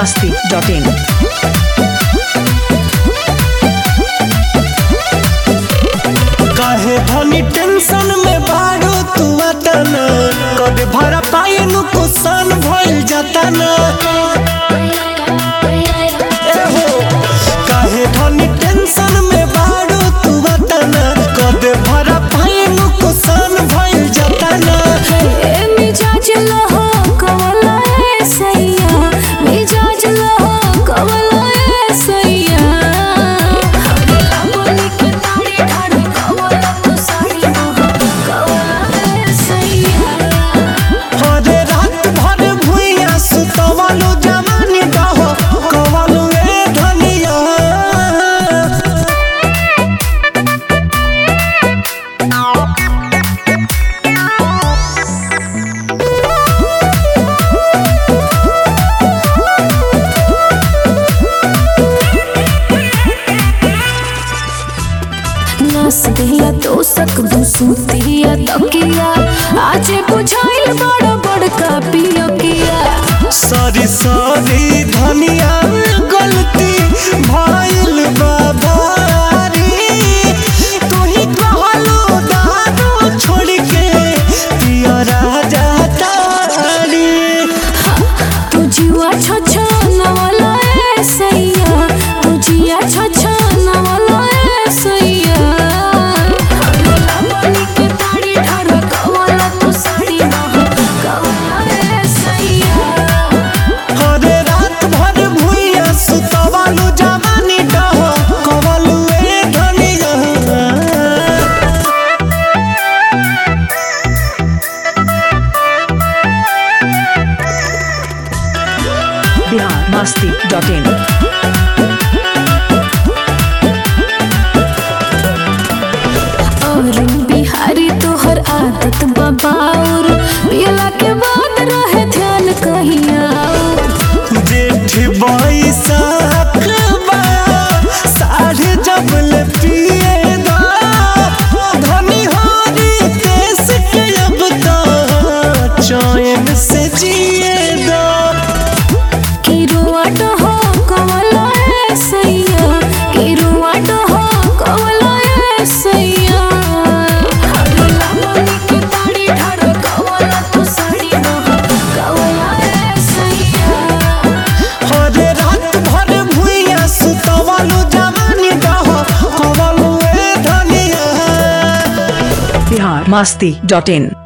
masti.in. काहे धनी tension में बाड़ो तू अतना कदे भरा पाए नु कुसान भइल जातना ए हो काहे धनी टेंशन में बाड़ो तू अतना कदे भरा पाए नु कुसान भइल जातना ए मिजाज लहो कवला ए सैया मिजाज लहो कवला ए सैया हमरा बोली के ताड़ी ठाड़ी कवला तू साड़ी मोह कवला ए सैया हरे रात भर भुइया सुतवलो जवानी कहो कवलो ए धनिया नस दिया तो सक दूसुतिया तकिया आज बुझाइल बड़ बड़का पियकिया सारी सारी धनिया गलती भइल बा भारी तू ही कहलो दारू छोड़ के पिया राजा तारी तू जिया छछ नवला ए सैया तू जिया छछ नवला ए सैया हमरा बनी के ताड़ी ठाड़ कवला तू साड़ी मोह कवला ए सैया हरे रात भर भुइया सुतवालू जवानी डहो कवलू ए धनिया Bihar masti.in. और बिहारी तोहर आदत बबाउर पियला के बाद रहे ध्यान कहिया जेठ बैसाख बा साढ़े जबल पिए दा धनी होरी देश के अब तो चैन से जिए दा किरुआट हो कमला ए सैया किरुआट हो कमला ए सैया हमरा मनी के ताड़ी ठाड़ कमला तू साड़ी मोह कमला ए सैया हरे रात भर भुइया सुतवालू जवानी डहो कवलू ए धनिया Bihar masti.in.